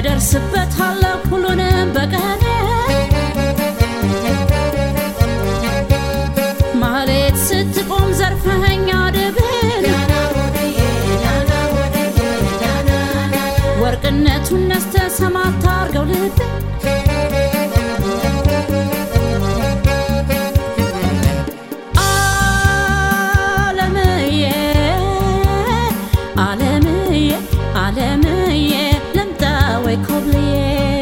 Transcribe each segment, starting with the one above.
እደርስበታለሁ ሁሉንም በቀን ማህሌት ስትቆም ዘርፈኸኛ ድብን ወርቅነቱን ነስተ ሰማት አርገው ልብን አለምዬ አለምዬ አለምዬ ልምጣ ወይ ኮብልዬ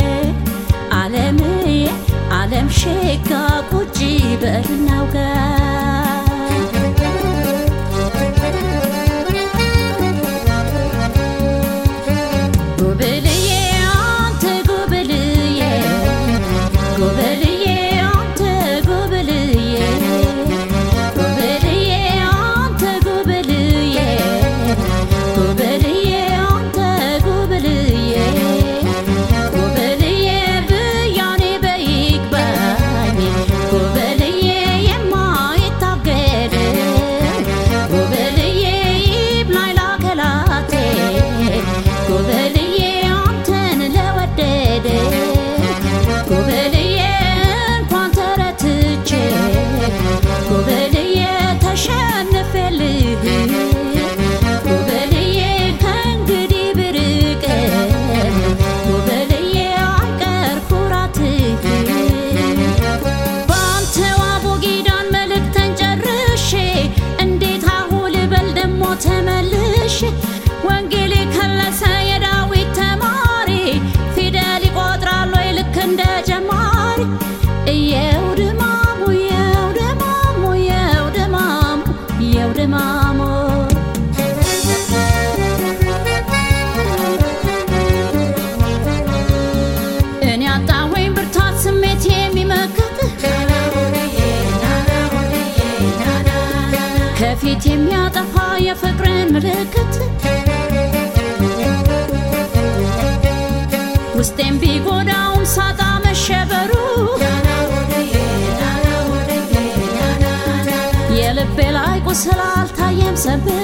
አለምዬ አለም ሼጋ ቁጭ በልናው ጋር ጉብልዬ አንተ ጉብልዬ ጉብልዬ አንተ ጉብልዬ ጉብልዬ አንተ ጉብልዬ ጉብልዬ አንተ ጉብልዬ ጉብልዬ ብያኔ በይግባኝ ጉብልዬ የማይታገድ ጉብልዬ ይብላኝ ላከላቴ ጉብልዬ አንተን ለወደደ ጉብልዬ እንኳን ተረትቼ ጉብልዬ ተሸንፌልህ ጉብልዬ ከእንግዲህ ብርቅ ጉብልዬ አይቀር ኩራትህ በአንተው አቦጊዳን መልእክተን ጨርሼ እንዴት አሁን ልበል ደሞ ተመልሼ ወንጌል የከለሰ የዳዊት ተማሪ ፊደል ይቆጥራል ወይ ልክ እንደ ጀማሪ እየው ድማሙ እየው ድማሙ እየው ድማሙ እየው ድማሙ እኔ አጣሁኝ ብርታት ስሜት የሚመክት ከፊት የሚያጠፋ የፍቅርን ምልክት ውስጤም ቢጎዳውም ሳጣ መሸበሩ የልቤ ላይ ቁስል አልታየም ሰብሩ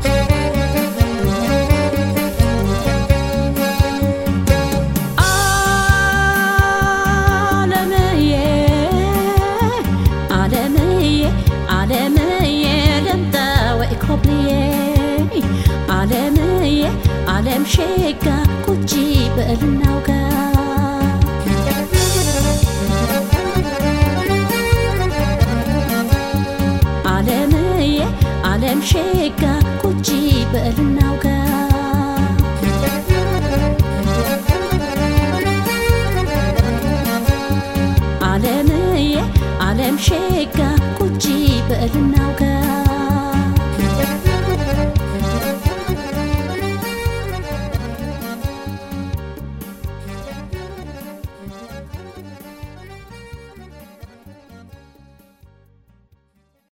አለምዬ አለምዬ አለምዬ ልምጣ ወይ ኮብልዬ አለምዬ አለም ሼጋ ቁጭ በልናው ጋር አለምዬ አለም ሼጋ ቁጭ በልናው ጋር